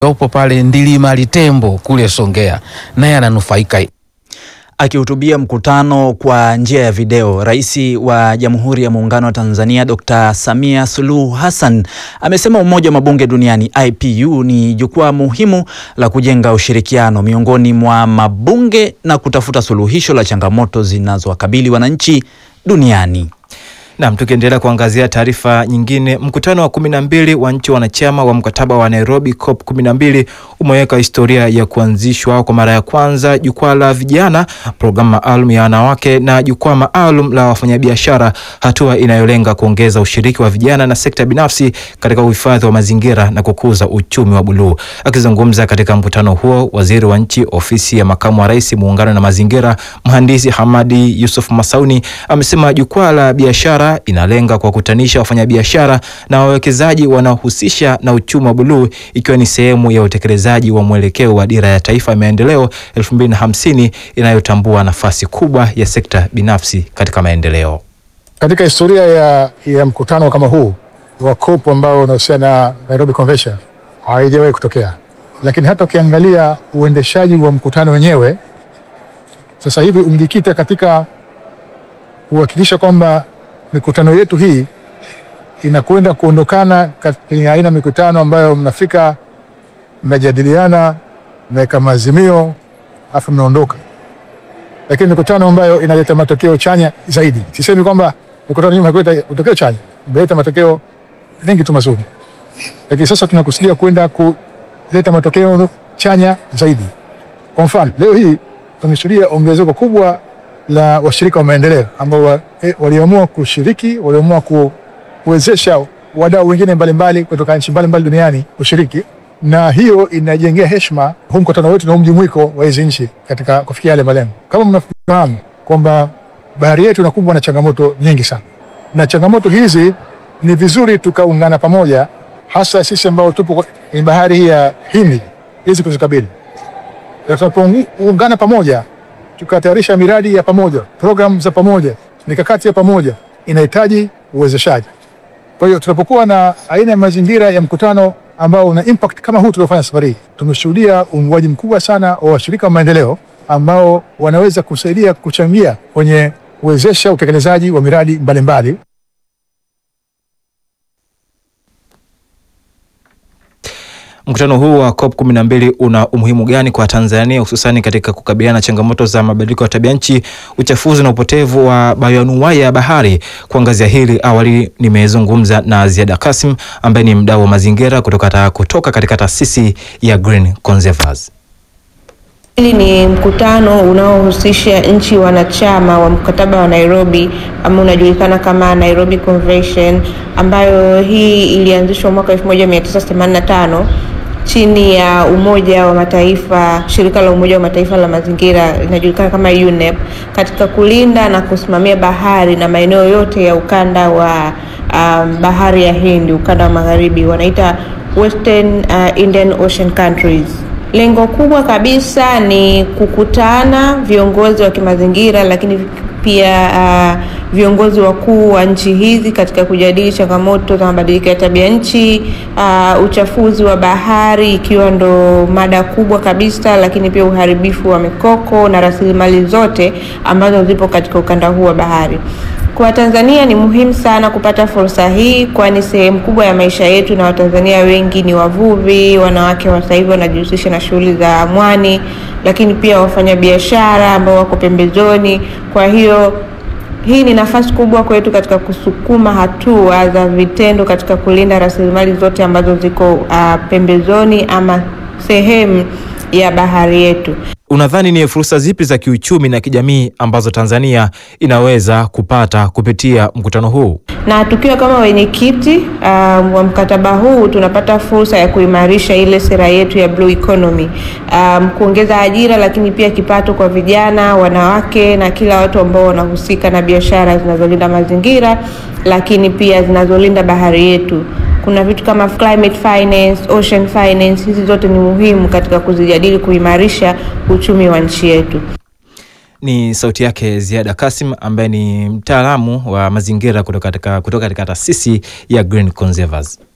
yopo pale Ndilima Litembo kule Songea, naye ananufaika. Akihutubia mkutano kwa njia ya video, Rais wa Jamhuri ya Muungano wa Tanzania Dr. Samia Suluhu Hassan amesema Umoja wa Mabunge Duniani IPU ni jukwaa muhimu la kujenga ushirikiano miongoni mwa mabunge na kutafuta suluhisho la changamoto zinazowakabili wananchi duniani. Nam, tukiendelea kuangazia taarifa nyingine, mkutano wa kumi na mbili wa nchi wanachama wa mkataba wa Nairobi COP kumi na mbili umeweka historia ya kuanzishwa kwa mara ya kwanza jukwaa la vijana, programu maalum ya wanawake na jukwaa maalum la wafanyabiashara, hatua inayolenga kuongeza ushiriki wa vijana na sekta binafsi katika uhifadhi wa mazingira na kukuza uchumi wa buluu. Akizungumza katika mkutano huo, waziri wa nchi ofisi ya makamu wa rais muungano na mazingira, mhandisi Hamadi Yusuf Masauni amesema jukwaa la biashara inalenga kuwakutanisha wafanyabiashara na wawekezaji wanaohusisha na uchumi wa buluu ikiwa ni sehemu ya utekelezaji wa mwelekeo wa dira ya taifa ya maendeleo 2050 inayotambua nafasi kubwa ya sekta binafsi katika maendeleo. Katika historia ya, ya mkutano kama huu wa COP ambao unahusiana na Nairobi Convention haijawahi kutokea, lakini hata ukiangalia uendeshaji wa mkutano wenyewe sasa hivi umejikita katika kuhakikisha kwamba mikutano yetu hii inakwenda kuondokana kwenye aina ya mikutano ambayo mnafika mnajadiliana, mnaweka maazimio afu mnaondoka, lakini mikutano ambayo inaleta matokeo chanya zaidi. Sisemi kwamba mikutano hii hakuleta matokeo chanya, imeleta matokeo mengi tu mazuri, lakini sasa tunakusudia kwenda kuleta matokeo chanya zaidi. Kwa mfano leo hii tumeshuhudia ongezeko kubwa la washirika wa maendeleo ambao waliamua kushiriki, waliamua kuwezesha wadau wengine mbalimbali kutoka nchi mbalimbali duniani kushiriki, na hiyo inajengea heshima huu mkutano wetu na mjumuiko wa hizi nchi katika kufikia yale malengo. Kama mnafahamu kwamba bahari yetu inakumbwa na changamoto nyingi sana, na changamoto hizi ni vizuri tukaungana pamoja, hasa sisi ambao tupo kwenye bahari hii ya Hindi hizi kuzikabili. Tunapoungana pamoja tukatayarisha miradi ya pamoja, programu za pamoja, mikakati ya pamoja, inahitaji uwezeshaji. Kwa hiyo tunapokuwa na aina ya mazingira ya mkutano ambao una impact kama huu tuliofanya safari hii, tumeshuhudia uungwaji mkubwa sana wa washirika wa maendeleo ambao wanaweza kusaidia kuchangia kwenye kuwezesha utekelezaji wa miradi mbalimbali. Mkutano huu wa COP 12 una umuhimu gani kwa Tanzania hususani katika kukabiliana na changamoto za mabadiliko ya tabia nchi, uchafuzi na upotevu wa bayoanuwai ya bahari? Kuangazia hili, awali nimezungumza na Ziada Kasim ambaye ni mdau wa mazingira kutoka, kutoka katika taasisi ya Green Conservers. Hili ni mkutano unaohusisha nchi wanachama wa mkataba wa Nairobi ambao unajulikana kama Nairobi Convention, ambayo hii ilianzishwa mwaka 1985 chini ya Umoja wa Mataifa, shirika la Umoja wa Mataifa la mazingira linajulikana kama UNEP, katika kulinda na kusimamia bahari na maeneo yote ya ukanda wa um, bahari ya Hindi, ukanda wa magharibi, wanaita Western uh, Indian Ocean countries. Lengo kubwa kabisa ni kukutana viongozi wa kimazingira, lakini pia uh, viongozi wakuu wa nchi hizi katika kujadili changamoto za mabadiliko ya tabia nchi, uh, uchafuzi wa bahari ikiwa ndo mada kubwa kabisa, lakini pia uharibifu wa mikoko na rasilimali zote ambazo zipo katika ukanda huu wa bahari. Kwa Tanzania ni muhimu sana kupata fursa hii, kwani sehemu kubwa ya maisha yetu na Watanzania wengi ni wavuvi. Wanawake wa sasa hivi wanajihusisha na shughuli za mwani, lakini pia wafanyabiashara ambao wako pembezoni. Kwa hiyo hii ni nafasi kubwa kwetu katika kusukuma hatua za vitendo katika kulinda rasilimali zote ambazo ziko uh, pembezoni ama sehemu ya bahari yetu. Unadhani ni fursa zipi za kiuchumi na kijamii ambazo Tanzania inaweza kupata kupitia mkutano huu? Na tukiwa kama wenyekiti um, wa mkataba huu tunapata fursa ya kuimarisha ile sera yetu ya blue economy, um, kuongeza ajira, lakini pia kipato kwa vijana, wanawake na kila watu ambao wanahusika na biashara zinazolinda mazingira, lakini pia zinazolinda bahari yetu. Kuna vitu kama climate finance, ocean finance, hizi zote ni muhimu katika kuzijadili kuimarisha uchumi wa nchi yetu. Ni sauti yake Ziada Kasim ambaye ni mtaalamu wa mazingira kutoka katika kutoka katika taasisi ya Green Conservers.